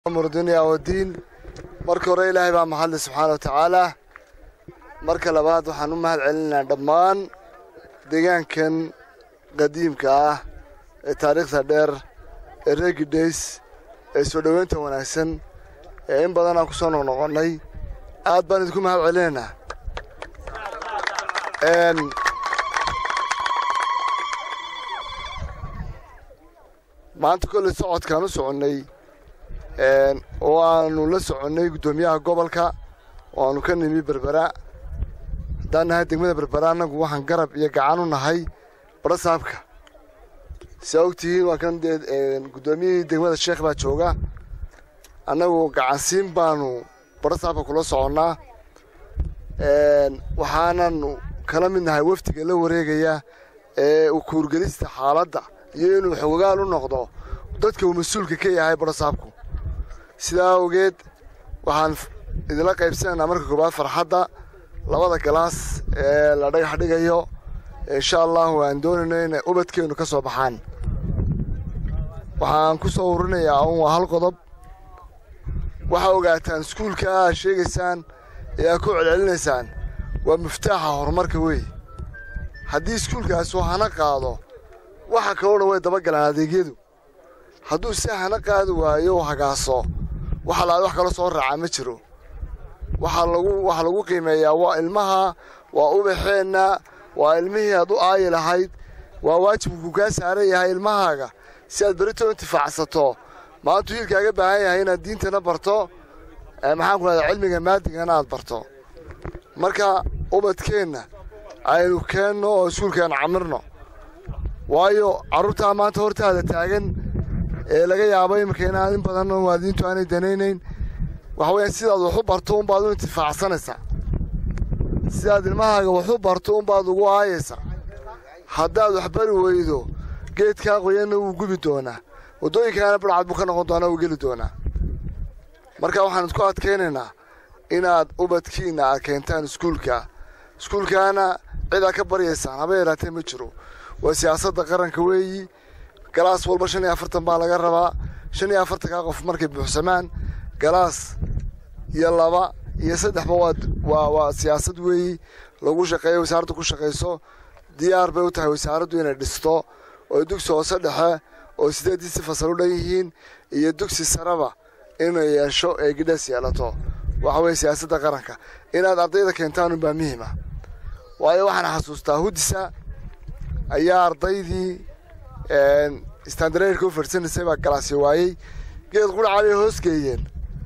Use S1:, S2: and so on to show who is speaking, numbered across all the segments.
S1: murdunya wadiin marka hore ilaahay baa mahadle subxaana wa tacaala marka labaad waxaan u mahad celinaynaa dhammaan deegaankan qadiimka ah ee taariikhda dheer ee reegidays ee soo dhoweynta wanaagsan ee in badan aan ku soo noqnoqonnay aad baan idinku mahad celinaynaa maanta kolley socodkaan u soconnay oo aanu la soconnay guddoomiyaha gobolka oo aanu ka nimi berbera haddaan nahay degmada berbera annagu waxaan garab iyo gacan u nahay barasaabka siaa ogtihiin waa kan dee guddoomiyihii degmada sheekh baa jooga annagu gacansiin baanu barasaabka kula soconnaa waxaananu kala mid nahay wafdiga la wareegaya ee u kuurgelista xaaladda iyo inuu xogogaal u noqdo dadka uu mas-uulka ka yahay barasaabku sidaa awgeed waxaan idinla qaybsanaynaa marka koowaad farxadda labada galaas ee la dhagax dhigayo insha allahu aan doonayno inay ubadkeennu ka soo baxaan waxaan ku soo ururinayaa un waa hal qodob waxaa ogaataan iskuulka aad sheegaysaan ee aad ku celcelinaysaan waa muftaaxa horumarka wey haddii iskuulkaas uu hana qaado waxa kaloo dhan way dabagalaan adeegyadu hadduu si hana qaadi waayo u hagaaso waxa laad wax kala soo raacaa ma jiro waxaa lagu waxaa lagu qiimeeyaa waa ilmaha waa ubaxeenna waa ilmihii aad u aayi lahayd waa waajibku kaa saaran yahay ilmahaaga si aad berito intifaacsato maantuu hiilkaaga baahan yahay inaad diintana barto maxaan ku rahdaa cilmiga maadigana aad barto marka ubadkeenna aynu keenno oo iskuulkeenna camirno waayo carruurtaa maanta hortaada taagan ee laga yaabo iminka inaan in badan waadiintu aanay danaynayn waxa weeyaan sidaad wax u barto unbaad u intifaacsanaysaa sidaad ilmahaaga wax u barto unbaad ugu aayaysaa haddaad wax bari weydo geedkaa qoyanna wuu gubi doonaa waddooyinkaana badhcad buu ka noqon doonaa wuu geli doonaa marka waxaan idku adkaynaynaa inaad ubadkiinna aad keentaan iskuulka iskuulkaana cid aad ka baryaysaan haba yaraatee ma jiro waa siyaasadda qaranka weeyi galaas walba shan iyo afartan baa laga rabaa shan iyo afartankaa qof markay buuxsamaan galaas iyo laba iyo saddexba waa waa siyaasad weeyi lagu shaqeeyo wasaaraddu ku shaqayso diyaar bay u tahay wasaaraddu inay dhisto oo dugsi hoose dhexe oo sideeddii si fasal u dhan yihiin iyo dugsi sareba inay yeesho ee gidhas yeelato waxa weeye siyaasadda qaranka inaad ardayda keentaan unbaa muhiima waayo waxaan xasuustaa hudisa ayaa ardaydii istandareerka u farsanaysay baa galaasyo waayey geed qudhacaa bay hoos geeyeen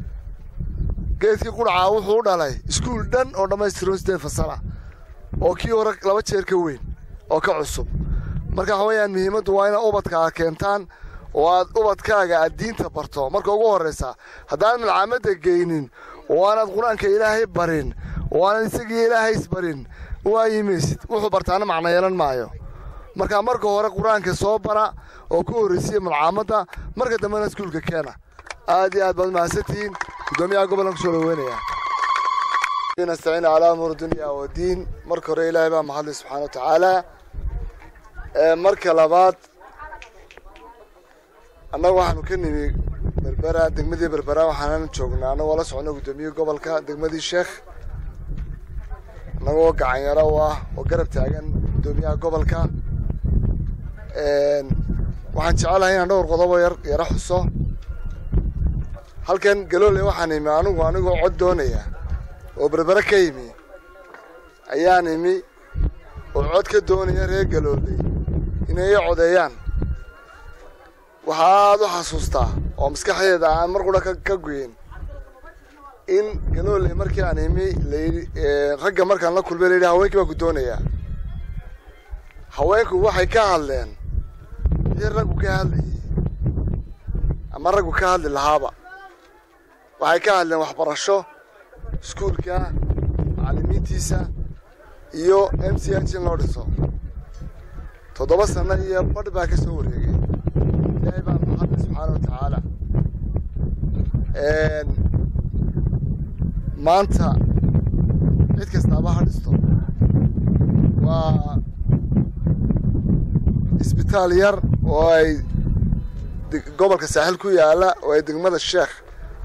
S1: geedkii qudhacaa wuxuu u dhalay iskuul dhan oo dhammaystiran sideed fasala oo kii hore laba jeer ka weyn oo ka cusub marka waxa weeyaan muhiimaddu waa inaad ubadka aad keentaan oo aad ubadkaaga aad diinta barto marka ugu horraysa haddaan milcaamadda geynin oo aanaad qur-aanka ilaahay barin oo aanad isagii ilaahay isbarin waayimaysid wuxuu bartaana macno yeelan maayo marka marka hore qur-aanka soo bara oo ku horraysiya malcaamadda marka dambena iskuulka keena aad iyo aad baad mahadsantihiin guddoomiyaha gobolkan kusoo dhaweynaya nastaciin calaa umuur dunya wadiin marka hore ilaahay baa mahadlay subxaana wa tacaala marka labaad annaga waxaanu ka nimi berbera degmadii berbera waxaanan joognaa annagoo la socno guddoomiyihii gobolka degmadii sheekh annagoo gacanyaro u ah oo garab taagan guddoomiyaha gobolka waxaan jecelahay inaan dhowr qodobo yar yaro xuso halkan galoole waxaan imi anigu anigoo cod doonaya oo berbere ka yimi ayaan imi oo cod ka doonaya reer galoole inay ii codeeyaan waxaad u xasuustaa oo maskaxdeeda aan mar qura ka goyin in galoole markii aan imi layidhi ragga markaan la kulmay layidhi haweenkii baan ku doonayaa haweenku waxay ka hadleen wixii raggu ka hadlayay ama raggu ka hadli lahaaba waxay ka hadleen waxbarasho iskuulka macallimiintiisa iyo m c h in loo dhiso toddoba sanno iyo badh baa ka soo wareegay ilaahay baa maxamed subxaana wa tacaala maanta cid kastaaba ha dhisto waa isbitaal yar oo ay gobolka saaxil ku yaalla oo ay degmada sheekh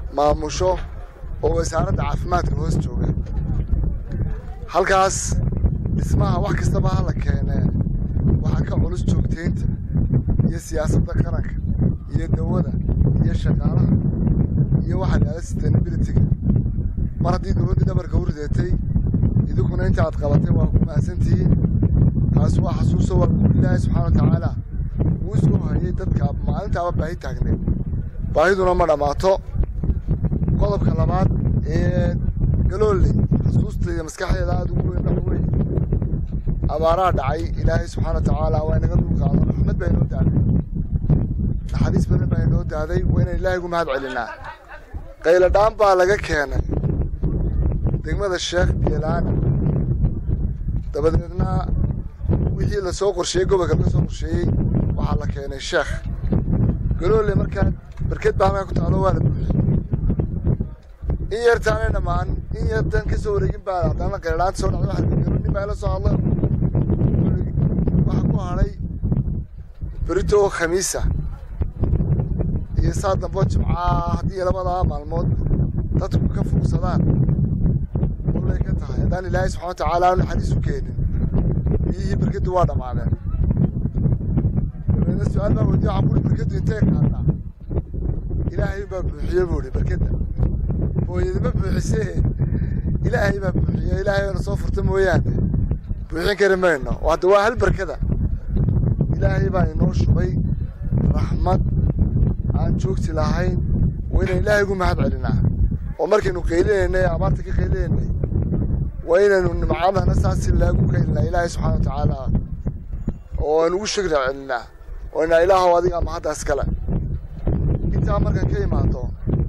S1: maamusho oo wasaaradda caafimaadka hoos jooga halkaas dhismaha wax kastaba hala keenee waxaa ka culus joogtaynta iyo siyaasadda qaranka iyo dawada iyo shaqaalaha iyo waxaa laada sustainabilityga mar haddii dowladdii dhabarka u rideetay idinkuna inta aad qabatay waa ku mahadsantihiin taas waa xasuuso waa ilaahay subxaana wa tacaala wuu isku hayay dadka maalintaaba baahi taagneed baahiduna ma dhammaato qodobka labaad ee galooley xasuustayda maskaxdeeda aada ugu weyn waxa weeye abaaraha dhacay ilaahay subxaana wa tacaala waa inaga dulqaado raxmad baa inoo daaday naxariis badan baa inoo daaday waa inaan ilaahay ugu mahad celinaa qayladhaan baa laga keenay degmada sheekh geelaana dabadeedna wixii lasoo qorsheeyey gobolka laga soo qorsheeyey waxaa la keenay sheekh galoole markaa barked baa halkaa ku taalo waa la buuxiyey in yartaanay dhammaan in yartan ka soo wareegin baa haddana qayladhaanta soo dhacday waxa la nin baa ila soo hadla waxaa ku hadhay berito khamiisa iyo saa dambo jimcaa haddii labadaa maalmood dadku ka fuugsadaan wallay ka tahay haddaan ilaahay subxana wa tacaala aanu naxariis u keenin biyihii berkadu waa dhammaadeen dabeedna su-aal baa weydiye waxaan buuri berkadu intay qaadnaa ilaahay baa buuxiye buuri berkada hooyadima buuxisee ilaahay baa buuxiye ilaahay baana soo furta mooyaane buuxin kari mayno hadda waa hal berkada ilaahay baa inoo shubay raxmad aan joogti lahayn waa inaan ilaahay ugu mahad celinaa oo markaynu qaylinaynay abaarta ka qaylinaynay waa inaynu nimcadana saasi laagu qaylinaa ilaahay subxana wa tacaala oo aan ugu shukri celinaa oo inaa ilaahow adiga mahaddaas kale intaa markaan ka imaado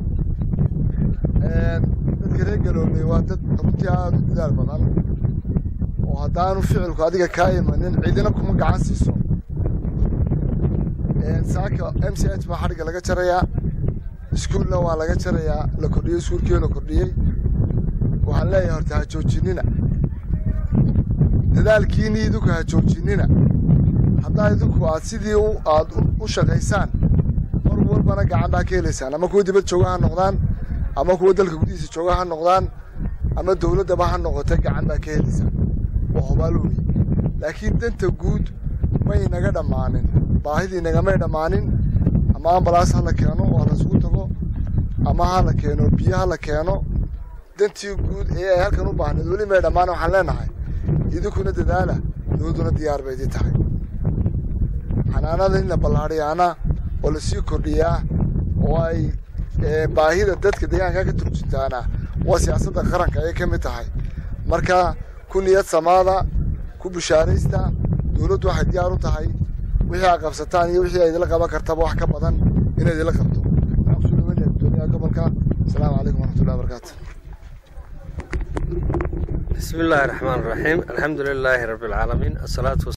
S1: dadka reer galooley waa dad runtii aada u dadaal badan oo haddaanu ficilku adiga kaa imanin ciidina kuma gacan siiso saaka m c h baa xadhigga laga jarayaa iskuulna waa laga jarayaa la kordhiyey iskuulkii la kordhiyey waxaan leeyahay horta ha joojinina dadaalkiinii idinku ha joojinina haddaa idinku aad sidii aad u shaqaysaan mar walbana gacan baa ka helaysaan ama kuwa dibad jooga ha noqdaan ama kuwa dalka gudihiisa jooga ha noqdaan ama dowladdaba ha noqotay gacan baa ka helaysaan waa hobaalowey laakiin danta guud may naga dhammaanin baahidii nagamay dhammaanin ama ambalaas ha la keeno oo laysugu tago ama ha la keeno biyo ha la keeno dantii guud ee ay halkan u baahneed weli may dhammaan waxaan leenahay idinkuna dadaala dowladduna diyaar bay idin tahay xanaanada in la ballaadhiyaana oo lasii kordhiyaa oo ay baahida dadka deegaanka ka turjintaana waa siyaasadda qaranka ayay ka mid tahay marka ku niyad samaada ku bishaaraysta dowladdu waxay diyaar u tahay wixii aad qabsataan iyo wixii ay idila qaban kartaba wax ka badan inay idila qabto waxaan kusoo dhaweynaya gudoomiyaha gobolka asalaamu calaykum waraxmatullahi wabarakaatu
S2: بسم الله الرحمن الرحيم الحمد لله رب العالمين الصلاة